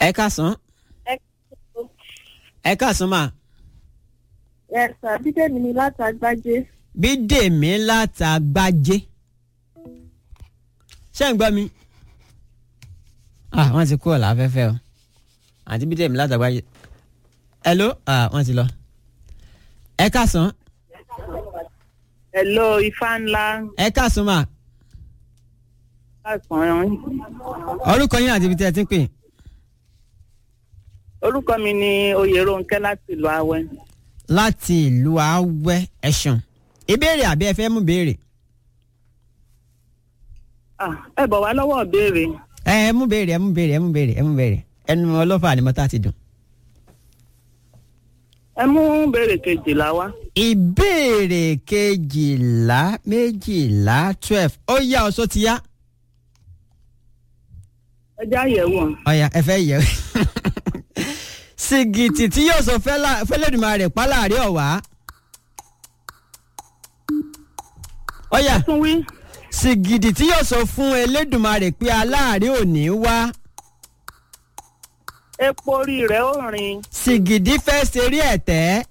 ẹ káàsán ẹ káàsán mà ẹ̀sà bídèmí ni láti agbájé bídèmí látàgbájé ṣé ń gbọ́ mi ah wọ́n ti kúrò láfẹ́fẹ́ o àti bídèmí látàgbájé hello ah wọ́n ti lọ ẹ káàsán hello ifá ńlá ẹ káàsán mà káàsán orúkọ yín àti ibi tí ẹ ti ń pè orúkọ mi ni oyèrónkẹ́ láti ìlú awẹ́ láti ìlú awẹ́ ẹ̀sùn ìbéèrè àbí ẹ fẹ́ mú béèrè Ah, ẹ bọ̀ wá lọ́wọ́ ìbéèrè ẹ ẹ mú béèrè ẹ mú béèrè ẹ mú béèrè ẹ mú béèrè ẹnu ọlọ́fà ni mọ́tà ti dùn. ẹ mú béèrè kejìlá wá ìbéèrè kejìlá méjìlá twelve ó yá ọsọ ti yá ẹ já yẹ̀wò ọ̀yà ẹ fẹ́ yẹ sìgìtì tí yóò sọ fẹ́lẹ́dùnmá rẹ̀ pálárẹ̀ ọ̀wá ọ̀yà tún wí sìgìdì tí yóò sọ fún Elédùmarè pé aláàárẹ̀ ò ní wá epo orí rẹ̀ ó rìn sìgìdì fẹ́ ṣeré ẹ̀tẹ́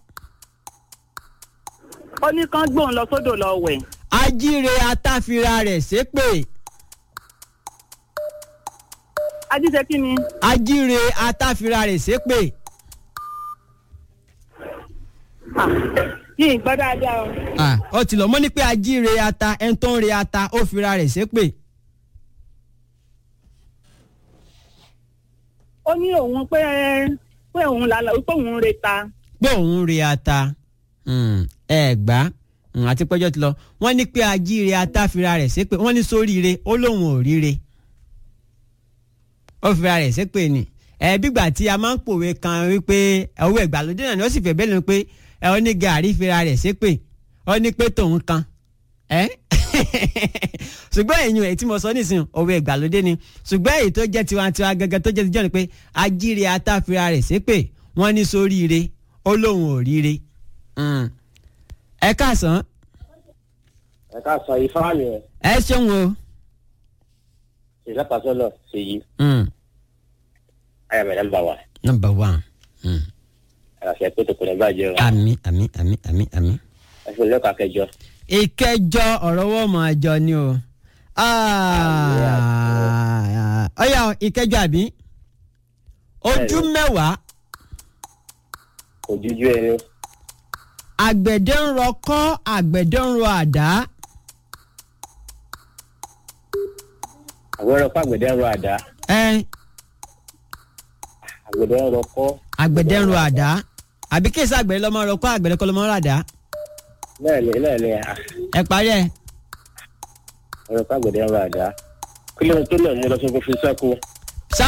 ó ní kán gbóhùn lọ sódò lọ wẹ̀ ajíire atáfira rẹ̀ ṣépè ajíṣe kí ni ajíire atáfira rẹ̀ ṣépè Ah, yìí gbọ́ dáadáa o Ah, ó ti lọ mọ́ ní pé ajíire ata ẹni tó ń re ata ó fira rẹ̀ ṣépè ó ní òun pé pé òun lálà pé òun re ta pé òun re ata Hmm, ẹ gbá Hmm, àti pẹ́jọ́ ti lọ wọ́n ní pé ajíire ata fira rẹ̀ ṣépè wọ́n ní sóríire ó lóun ò ríre ó fira rẹ̀ ṣépè ni ẹ bígbà tí a máa ń pòwe kan wípé owó ìgbàlódé náà ni ó sì fẹ́ bẹ́ẹ̀ lónìí pé ẹ ó ní gàrí fira rẹ̀ ṣépè ó ní pé tòun kan ẹ ṣùgbọ́n èyàn èyí tí mo sọ nísìnyí òwe ìgbàlódé ni ṣùgbọ́n èyí tó jẹ́ tiwantiwa gẹ́gẹ́ tó jẹ́ tijọ́ ni pé ajíire atáfira rẹ̀ ṣépè wọ́n ní sóríire ó lóun ò ríire. Mm. ẹ káàsán ẹ ká sọ ifá mi ẹ ẹ ṣeun o. ìlàpàsọlọ ṣèyí Mm. ayàmẹ nọ́mbà wa number one. Mm. àṣẹ pé tó kò ní bàjẹ́ o àmì àmì àmì àmì àmì. ẹ fún lẹ́kọ̀ọ́ akẹjọ ìkẹjọ ọ̀rọ̀ wọ́n mọ̀ àjọ ni o. Ah, ọ̀yà ìkẹjọ àbí ojú Bẹ́ẹ̀ni. mẹ́wàá kò jújú ẹni àgbẹ̀dẹ ń rọ kọ́ àgbẹ̀dẹ ń rọ àdá àwọn ẹranko àgbẹ̀dẹ ń rọ àdá ẹ àgbẹ̀dẹ ń rọ kọ́ àgbẹ̀dẹ ń rọ àdá àbí kéésì àgbẹ̀dẹ lọ́mọ rọ kọ́ àgbẹ̀dẹ kọ́ lọ́mọ rọ àdá lẹ́ẹ̀ni lẹ́ẹ̀ni à, ẹ parí ẹ. ẹranko àgbẹ̀dẹ ń rọ àdá kí ló ń tó náà mú lọ sóko fi sáko sá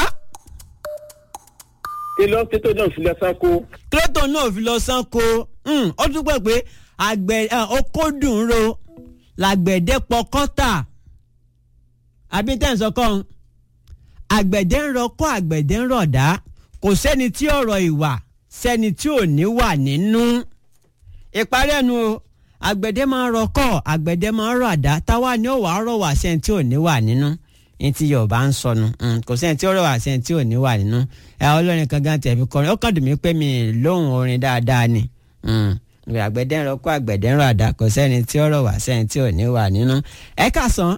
kí ló ń tó náà fi lọ sáko kílótò náà fi lọ sanko Hmm, ó dúpẹ́ pé àgbẹ̀ ẹ, okódùn ro làgbẹ̀dẹ pọkọ́tà àbí tẹ̀sán kan àgbẹ̀dẹ ń rọkọ́ àgbẹ̀dẹ ń rọ̀dá kò sẹ́ni tí ọ̀rọ̀ ìwà sẹ́ni tí ò ní wà nínú ìparí ẹnu o àgbẹ̀dẹ máa ń rọkọ́ àgbẹ̀dẹ máa ń rọ̀dá táwa ni ó wà á rọ̀ wá sẹ́ni tí ò ní wà nínú ní ti yorùbá ń sọnù Mm, kò sẹ́ni tí ó rọ̀ wá sẹ́ni tí ò ní wà nínú ẹ olórin kan gan tẹ̀ fi kọrin ó kàn dùn mí pé mi ì lóhùn orin dáadáa ni Mm, àgbẹ̀dẹ ń rọkọ́ àgbẹ̀dẹ ń rọ̀dá kò sẹ́ni tí ó rọ̀ wá sẹ́ni tí ò ní wà nínú ẹ kà sàn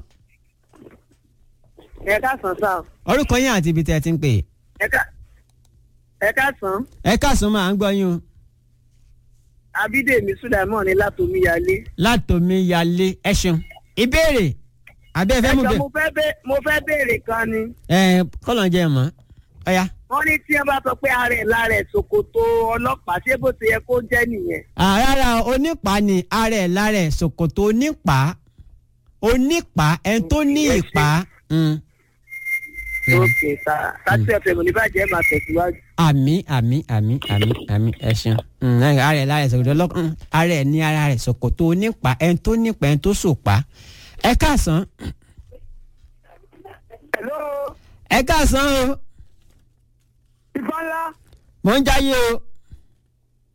ẹ káàsán sá o orúkọ yín àti ibi tẹ́ ẹ ti ń pè é. ẹ ká ẹ káàsán ẹ káàsán máa ń gbọ́ yín o abídèmí sùdàmọ́ ni látòmíyalé látòmí yalé ẹ ṣeun ìbéèrè àbí ẹ fẹ́ mú ẹjọ bẹ́ẹ̀ mo fẹ́ bẹ́ mo fẹ́ béèrè kan ni ẹ kọ́lọ̀ jẹ́ ẹ mọ́ ọ̀ya. wọ́n ní tí wọ́n bá sọ pé ààrẹ lára ẹ̀ ṣòkòtò ọlọ́pàá ṣé bó ti yẹ kó jẹ́ nìyẹn. rárá onípa ni ara ẹ̀ lára ẹ̀ ṣòkòtò onípa onípa ẹni tó ní ìpa Mm. ok ta tàbí ẹ̀fẹ̀ mọ̀ ní bàjẹ́ máa tẹ̀síwájú. àmì àmì àmì àmì àmì ẹ ṣeun Mm, ara ẹ̀ lára ẹ̀ ṣòkòtò ọlọ́pàá ara ẹ̀ ní ara rẹ̀ ṣòkòtò onípa ẹni tó nípa ẹni tó ṣòpa ẹ káàsán hello ẹ káàsán o ìbọn ńlá mò ń jáyé o